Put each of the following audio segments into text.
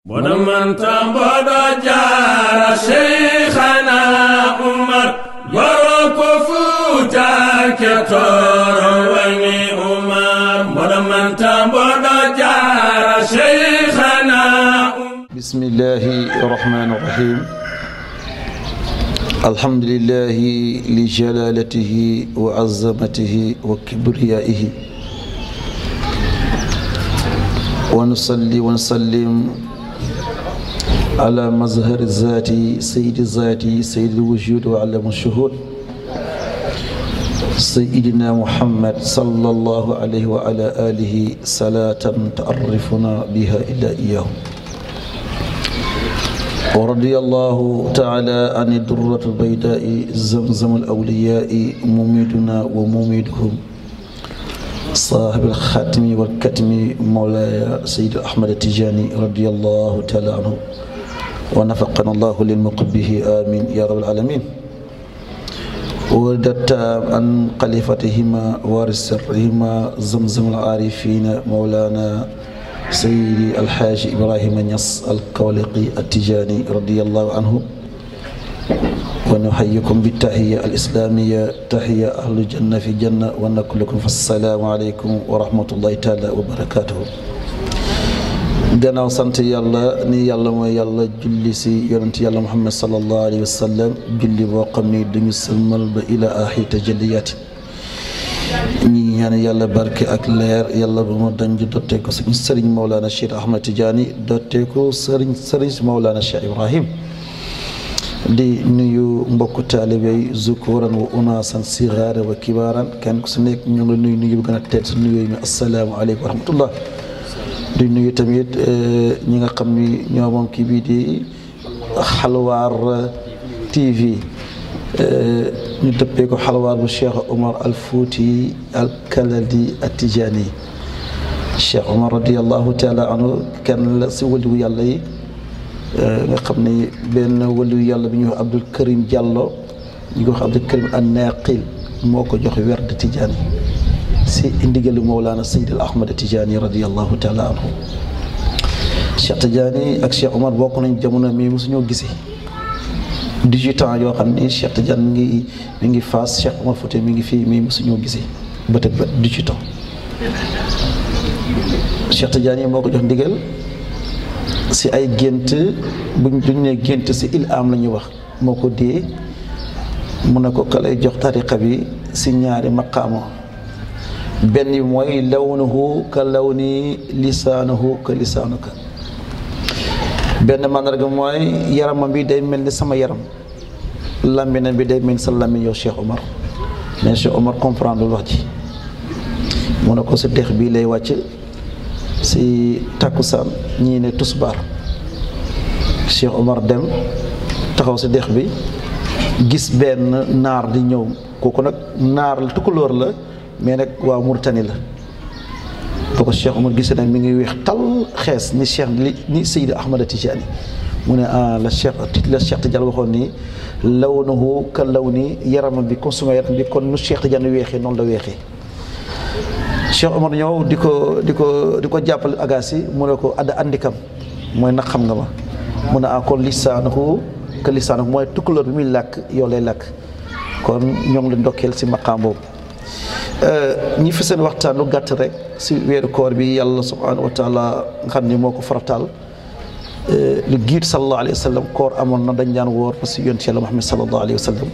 boɗoman tamboɗo jara cheikhana umar yoro ko fuutake toro wani umar boɗoman tamboɗo jara cheikhana بسم الله الرحمن الرحيم الحمد لله لجلالته وعظمته وكبريائه ونصلي ونسلم على مظهر الذات سيد الذات سيد الوجود وعلم الشهود سيدنا محمد صلى الله عليه وعلى آله صلاة تعرفنا بها إلى إياه ورضي الله تعالى عن الدرة البيداء زمزم الأولياء مميدنا ومميدهم صاحب الخاتم والكتم مولاي سيد أحمد التجاني رضي الله تعالى عنه ونفقنا الله للمقبه آمين يا رب العالمين وردت عن خليفتهما وارث سرهما زمزم العارفين مولانا سيدي الحاج إبراهيم نص الكولقي التجاني رضي الله عنه ونحييكم بالتحية الإسلامية تحية أهل الجنة في الجنة ونقول لكم فالسلام عليكم ورحمة الله تعالى وبركاته gannaaw sant yàlla ni yàlla mooy yàlla julli si yonent yàlla muhammad sallallahu alayhi wa sallam julli boo xam ni duñu sëlmal ba ila axi tajalliyaati ñi ñaan yàlla barke ak leer yàlla ba mu dañ dottee ko suñu sëriñ Mawlana Cheikh Ahmad Tidiane dottee ko sëriñ sëriñ si Mawlana Cheikh Ibrahim di nuyu mbokku taalibe yi zukuran wa unaasan sigaara wa kibaaran kenn ku su nekk ñu ngi nuyu nuyu bu gën a tedd su nuyoo mi asalaamaaleykum wa rahmatullah di nuyu tamit ñi nga xam ni ñoo moom kii bii di xalwaar TV ñu dëppee ko xalwaar bu Cheikh Omar al Fouti al Kaladi al Tijani Cheikh Omar radiallahu taala anhu kenn la si waliwu yàlla yi nga xam ni benn waliwu yàlla bi ñuy wax Abdul Karim Diallo ñu ko wax Abdul Karim an Naqil moo ko jox werd Tijani si ndigalu Mawlana Seyd al Ahmad Tijani radiallahu taala anhu Cheikh Tijani ak Cheikh Omar bokk nañ jamono mi mosuñoo gisee 18 ans yoo xam ni Cheikh Tidiane mi ngi mi ngi Fass Cheikh Omar Fouti mi ngi fii mi mosuñoo gisee bët ak bët 18 ans Cheikh Tidiane yi moo ko jox ndigal si ay gént buñ duñ ne gént si il am la ñuy wax moo ko dee mu ne ko ka lay jox tariqa bi si ñaari maqaama benn bi mooy lawnuhu ka lawni lisaanuhu ka lisaanuka benn mandarga mooy yaramam bi day mel ni sama yaram làmminam bi day mel ni sa làmmin yow Cheikh Omar mais Cheikh Omar comprendre wax ji mu ne ko si dex bii lay wàcc si takkusaan ñii ne tusbaar Cheikh Omar dem taxaw si dex bi gis benn naar di ñëw kooku nag naar la tukulóor la mais nag waa Murtani la boo ko Cheikh Omar gisee nag mi ngi weex tal xees ni Cheikh li ni Seydi Ahmad Tijani mu ne ah la Cheikh la Cheikh Tidiane waxoon ni lawnuhu ka lawni yaramam bi comme suma yaram bi kon nu Cheikh Tidiane weexee noonu la weexee Cheikh Omar ñëw di ko di ko di ko jàppale agaasi mu ne ko adda andikam mooy nag xam nga ma mu ne ah kon lisaanuhu ka lisaanuhu mooy tukkulóor bi muy làkk yow lay làkk kon ñoo ngi leen ndokkeel si maqaam boobu ñi fi seen waxtaan lu gàtt rek si weeru koor bi yàlla subhanahu wa taala nga xam ne moo ko farataal lu giit sallallahu alayhi wa sallam koor amoon na dañ daan woor parce que yonent yàlla Muhammad sallallahu alayhi wa sallam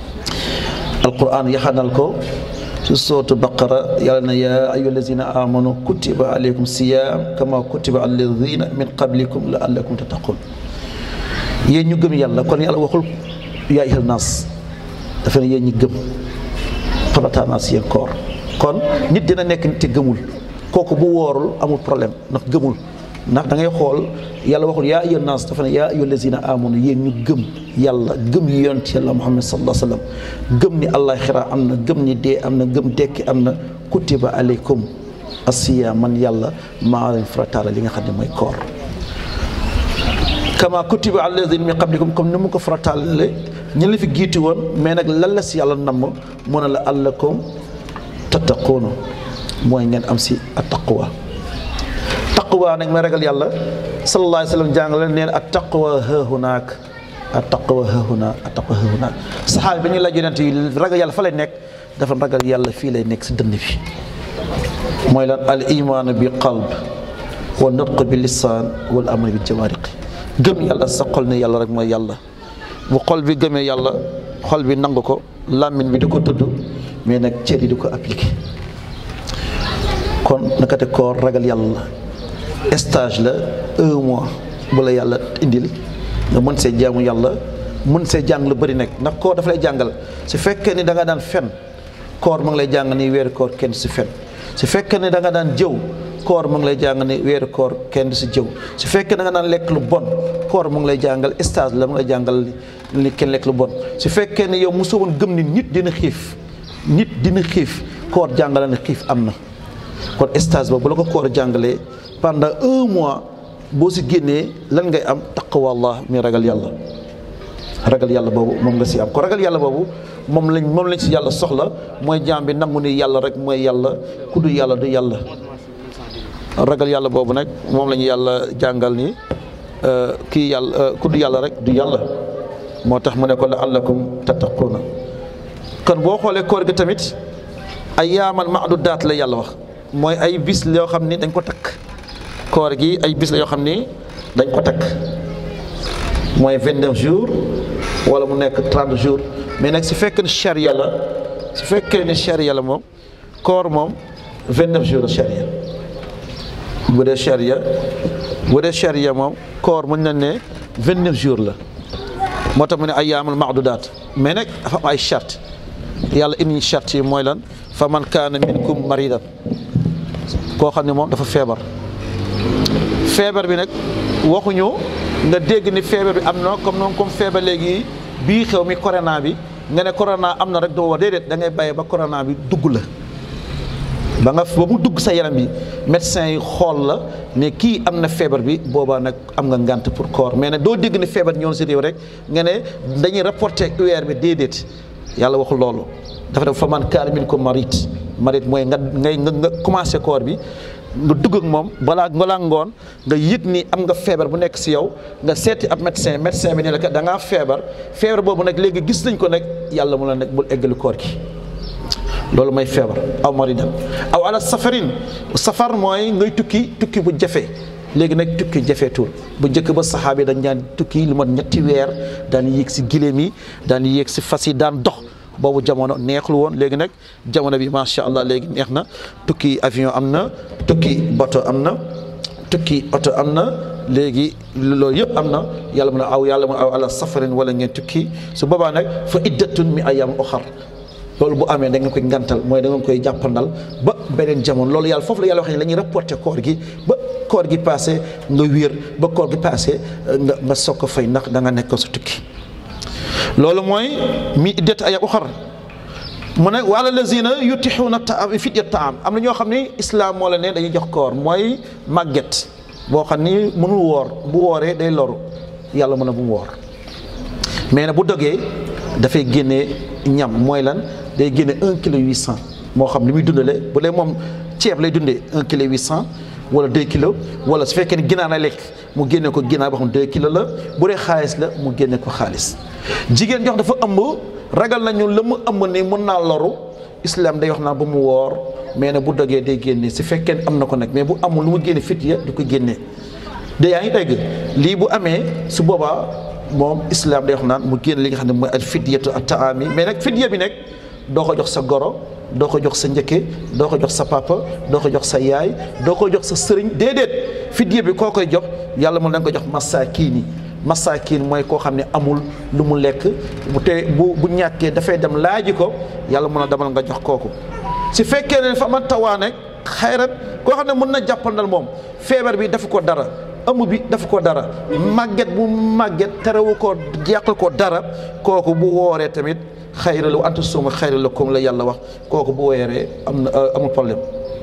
alquran yaxanal ko si sootu baqara yàlla na yaa ayyuha allazina amanu kutiba alaykum siyam kama kutiba ala alladina min qablikum laallakum tattaqun yéen ñu gëm yàlla kon yàlla waxul yaa ayyuhan naas dafa ne yéen ñi gëm farataanaa si yéen koor kon nit dina nekk nit te gëmul kooku bu woorul amul problème ndax gëmul ndax da ngay xool yàlla waxul yaa ayyuhan naas dafa ne yaa ayyuha allazina amanu yéen ñu gëm yàlla gëm yonent yàlla muhammad sallallahu alayhi wa sallam gëm ni allah xira am na gëm ni dee am na gëm dekki am na kutiba aleykum asiya man yàlla maa leen farataala li nga xam ne mooy koor kama kutiba ala alladina min qablikum comme ni mu ko farataale ñu la fi giitu woon mais nag lan la si yàlla namm mu ne la allakum tattaquuna mooy ngeen am si attaqwa taqwa nag may ragal yàlla sallallahu alayhi wa sallam jàngale neen at taqwa haahunaak at taqwa haahuna at taqwa haahunaak saxaaba bi ñu laaj yonent yi ragal yàlla fa lay nekk dafa ragal yàlla fii lay nekk si dënn bi mooy lan al imaanu bi qalb wa nutq bi lisaan wal amal bi jawaariq gëm yàlla sa xol ne yàlla rek mooy yàlla bu xol bi gëmee yàlla xol bi nangu ko làmmiñ bi di ko tudd mais nag cër yi di ko appliqué kon naka te koor ragal yàlla stage la un mois bu la yàlla indil nga mën see jaamu yàlla mën see jàng lu bëri nekk ndax koor dafa lay jàngal su fekkee ni da nga daan fen koor mu ngi lay jàng ni weeru koor kenn si fen su fekkee ni da nga daan jëw koor mu ngi lay jàng ni weeru koor kenn si jëw su fekkee da nga daan lekk lu bon koor mu ngi lay jàngal stage la mu ngi lay jàngal ni kenn lekk lu bon su fekkee ni yow mosoo woon gëm ni nit dina xiif nit dina xiif koor jàngale na xiif am na kon stage boobu bu la ko koor jàngalee pendant un mois boo si génnee lan ngay am taqwallah mi ragal yàlla ragal yàlla boobu moom nga si am ko ragal yàlla boobu moom lañ moom lañ si yàlla soxla mooy jaam bi nangu ni yàlla rek mooy yàlla ku du yàlla du yàlla ragal yàlla boobu nag moom la ñu yàlla jàngal ni kii yàlla ku du yàlla rek du yàlla moo tax mu ne ko la allakum tattaquuna kon boo xoolee koor gi tamit ay yaaman maadudaat la yàlla wax mooy ay bis yoo xam ni dañ ko takk koor gi ay bis la yoo xam ni dañ ko takk mooy vingt neuf jours wala mu nekk trente jours mais nag su fekkee ne charia la su fekkee ne charia la moom koor moom vingt neuf jours la charia bu dee charia bu dee charia moom koor mën nañ ne vingt neuf jours la moo tax mu ne ay yaamal maadudaat mais nag dafa am ay charte yàlla indi charte yi mooy lan fa man kaana minkum maridan koo xam ne moom dafa feebar feebar bi nag waxuñu nga dégg ni feebar bi am na comme noonu comme feebar léegi bii xew mi corona bi nga ne corona am na rek doo war déedéet da ngay bàyyi ba corona bi dugg la ba nga ba mu dugg sa yaram bi médecin yi xool la ne kii am na feebar bi boobaa nag am nga ngànt pour corps mais nag doo dégg ni feebar ñëw si réew rek nga ne dañuy rapporter UR bi déedéet yàlla waxul loolu dafa def fa man kaana minkum marid marid mooy nga ngay nga commencé koor bi nga dugg ak moom balaa balaa ngoon nga yëg ni am nga feebar bu nekk si yow nga seeti ab médecin médecin bi ne la kat da ngaa feebar feebar boobu nag léegi gis nañ ko nag yàlla mu la nag bul eggali koor gi loolu mooy feebar aw maridan aw ala safarin safar mooy ngay tukki tukki bu jafe léegi nag tukki jafeetul bu njëkk ba saxaaba yi dañ daan tukki lu mat ñetti weer daan yéeg si giléem yi daan yéeg si fas yi daan dox boobu jamono neexul woon léegi nag jamono bi macha allah léegi neex na tukki avion am na tukki bato am na tukki oto am na léegi loolu yëpp am na yàlla mun a aw yàlla mun a aw ala safarin wala ngeen tukki su boobaa nag fa iddatun mi ayam oxar loolu bu amee da nga koy ngantal mooy da nga koy jàppandal ba beneen jamono loolu yàlla foofu la yàlla wax ne la ñuy rapporté koor gi ba koor gi passé nga wér ba koor gi passé nga nga soog ko fay ndax da nga nekk sa tukki loolu mooy mi iddat ay uxar mu ne wala lazina yutixuuna taam fidyat taam am na ñoo xam ni islam moo la ne dañuy jox koor mooy màgget boo xam ni mënul woor bu wooree day loru yàlla mën a bu mu woor mais nag bu dogee dafay génne ñam mooy lan day génne un kilo huit cent moo xam li muy dundale bu dee moom ceeb lay dundee un kilo huit cent wala deux kilos wala su fekkee ne ginaar la lekk mu génne ko ginaar boo xam deux kilos la bu dee xaalis la mu génne ko xaalis jigéen jox dafa ëmb ragal nañu la mu ëmb ni mën naa loru islam day wax naa ba mu woor mais nag bu dogee day génne su fekkee ne am na ko nag mais bu amul lu mu génne fit ya du ko génne de yaa ngi dégg lii bu amee su boobaa moom islam day wax naan mu génn li nga xam ne mooy al fidyatu at taami mais nag fidya bi nag doo ko jox sa goro doo ko jox sa njëkke doo ko jox sa papa doo ko jox sa yaay doo ko jox sa sëriñ déedéet fidya bi koo koy jox yàlla mu da nga ko jox masaakiin yi masaakiin mooy koo xam ne amul lu mu lekk bu te bu bu ñàkkee dafay dem laaji ko yàlla mun a demal nga jox kooku su fekkee ne fa man tawaa nag xayrat koo xam ne mën na jàppandal moom feebar bi dafa ko dara ëmb bi dafa ko dara màgget bu màgget terewu ko yàqal ko dara kooku bu wooree tamit xayra la anta suuma xayra la comme la yàlla wax kooku bu wooree am na amul problème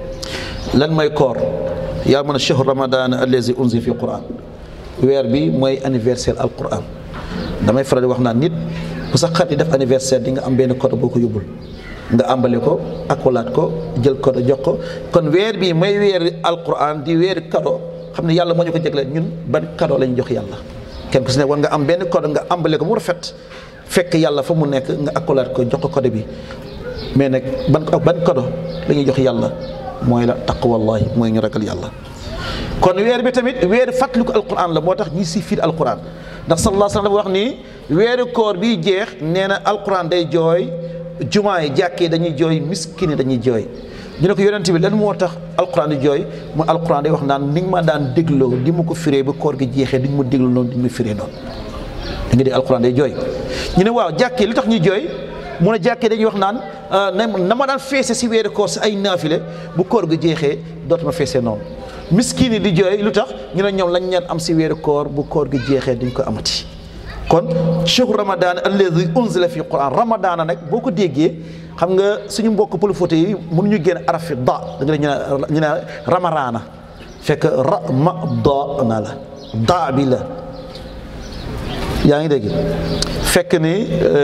lan mooy koor yaa mën a chahru ramadan allazi unzila fi quran weer bi mooy anniversaire al quran damay faral di wax naan nit bu sa xarit def anniversaire di nga am benn code boo ko yóbbul nga àmbale ko akolaat ko jël code jox ko kon weer bi mooy weeri alquran di weeri kado xam ne yàlla moo ñu ko jéglee ñun ban cadeau la ñu jox yàlla kenn ku si ne war nga am benn code nga ambale ko mu rafet fekk yàlla fa mu nekk nga accolade ko jox ko code bi mais nag ban ban cadeau la ñuy jox yàlla mooy la taqwallahi mooy ñu ragal yàlla kon weer bi tamit weer fàttaliku alquran la moo tax ñi si fiir alquran ndax sallallahu alayhi wa sallam dafa wax ni weeru koor bi jeex nee na alquran day jooy jumaa yi jàkkee dañuy jooy miskin yi dañuy jooy ñu ne ko yonent bi lan moo tax alquran di jooy mu alquran day wax naan ni nga ma daan dégloo di ma ko firee ba koor gi jeexee di nga ma dégloo noonu di nga ma firee noonu da nga dégg alquran day jooy ñu ne waaw jàkkee li tax ñuy jooy mu ne jàkkee dañuy wax naan na ma daan feese si weeru koor si ay naafile bu koor gi jeexee dootuma feesee noonu miskin yi di jooy lu tax ñu ne ñoom lañ ñaan am si weeru koor bu koor gi jeexee duñ ko amati kon chehru ramadan alladi unzila fi quran ramadana nag boo ko déggee xam nga suñu mbokk pëlfóote yi mënuñu génn araf fi da da nga ñu ne ñu ne ramaraana fekk ramadana la da bi la yaa ngi dégg fekk ni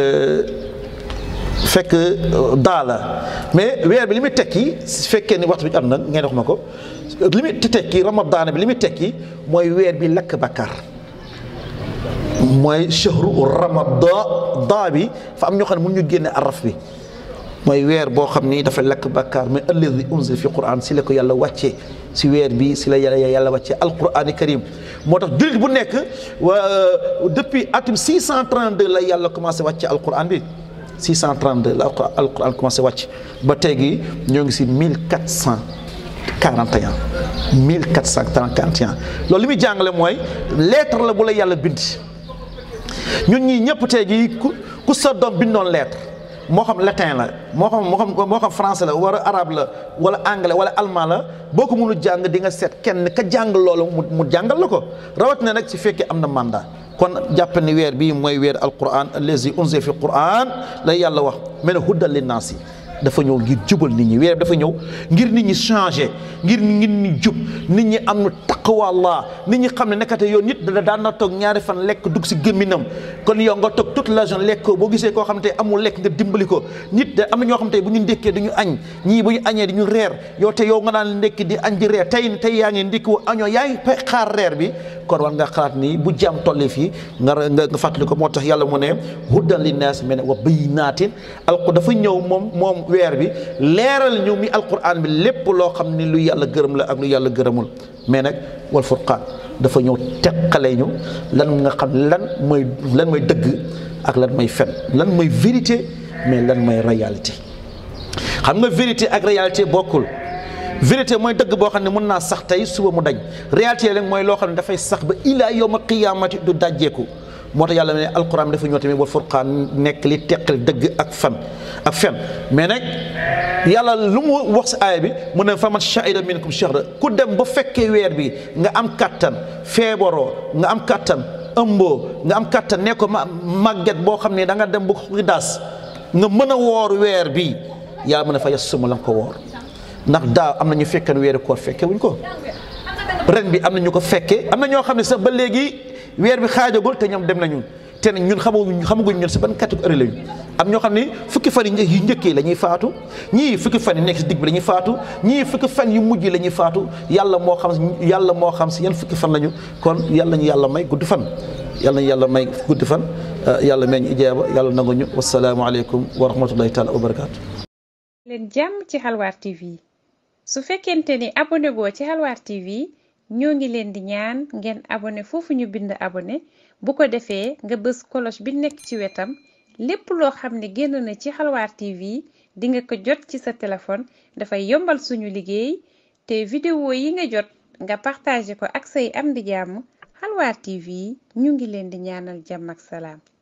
fekk daa la mais weer bi li muy tekki su fekkee ni waxtu bi am na ngeen wax ma ko li muy tekki ramadaan bi li muy tekki mooy weer bi lakk bakkaar mooy shahru ramadan daa bi fa am ñoo xam ne mun ñu génne araf bi mooy weer boo xam ni dafa lakk bakkaar mais alladi unzila fi quran si la ko yàlla wàccee si weer bi si la yàlla yàlla wàccee alqurani karim moo tax jullit bu nekk depuis atum 632 la yàlla commencé wàccee alquran bi 632 la alquran commencé wàcc ba tey gi ñoo ngi si 1441 1441 loolu li muy jàngale mooy lettre la bu la yàlla bind ñun ñii ñëpp tey gi ku ku sa doom bindoon lettre moo xam latin la moo xam moo xam moo xam français la wala arabe la wala anglais wala allemand la boo ko mënul jàng di nga seet kenn ka jàng loolu mu mu jàngal la ko rawatina nag ci fekkee am na mandat kon jàpp ni weer bii mooy weer alquran allazi unzila fi quran la yàlla wax mel ne huddal linnaas yi dafa ñëw ngir jubal nit ñi weer dafa ñëw ngir nit ñi changé ngir nit ñi jub nit ñi am na taqwa Allah nit ñi xam ne nekkate yow nit da daan na toog ñaari fan lekk dugg si gémminam kon yow nga toog toute la journée lekk ko boo gisee koo xam te amul lekk nga dimbali ko nit da am na ñoo xam te bu ñu ndékkee du ñu añ ñii bu ñu añee di ñu reer yow te yow nga naan ndékki di añ di reer tey tey yaa ngi ndékki wu añoo yaa ngi xaar reer bi kon war nga xalaat ni bu jàmm tollee fii nga nga fàttali ko moo tax yàlla mu ne huddan linnaas mel ne wa bayyinaatin alqu dafa ñëw moom moom weer bi leeral ñu mi alquran bi lépp loo xam ni lu yàlla gërëm la ak lu yàlla gërëmul mais nag wal furqaan dafa ñëw teqale ñu lan nga xam lan mooy lan mooy dëgg ak lan mooy fen lan mooy vérité mais lan mooy réalité xam nga vérité ak réalité bokkul vérité mooy dëgg boo xam ne mën naa sax tey suba mu dañ réalité rek mooy loo xam ne dafay sax ba ilaa yawma qiyaamati du dajjeeku moo tax yàlla ne alquran dafa ñëw tamit wal furqaan nekk li teqal dëgg ak fan ak fen mais nag yàlla lu mu wax si aaya bi mu ne faman shahida minkum shahra ku dem ba fekkee weer bi nga am kattan feebaroo nga am kattan ëmboo nga am kattan ne ko ma màgget boo xam ne da nga dem ba xidaas nga mën a woor weer bi yàlla mu ne fa yasuma la nga ko woor ndax daaw am na ñu fekkee weeru koor fekke wuñ ko ren bi am na ñu ko fekke am na ñoo xam ne sax ba léegi weer bi xaajagul te ñoom dem nañu te ñun xamaguñ xamaguñ ñun si ban catégorie lañu am ñoo xam ne fukki fan yu njëkkee la ñuy faatu ñii fukki fan yu nekk si digg bi la ñuy faatu ñii fukki fan yu mujj la ñuy faatu yàlla moo xam yàlla moo xam si yan fukki fan lañu kon yàlla ñu yàlla may gudd fan yàlla ñu yàlla may gudd fan yàlla may ñu ijaaba yàlla nangu ñu wasalaamualeykum wa rahmatullahi taala wa barakaatu. leen jàmm ci Xalwaar TV su fekkente ni abonné boo ci Xalwaar TV ñoo ngi leen di ñaan ngeen abonné foofu ñu bind abonné bu ko defee nga bës cloche bi nekk ci wetam lépp loo xam ne génn na ci Xalwaar TV di nga ko jot ci sa téléphone dafay yombal suñu liggéey te vidéo yi nga jot nga partagé ko ak say am di jàmm Xalwaar TV ñu ngi leen di ñaanal jàmm ak salaam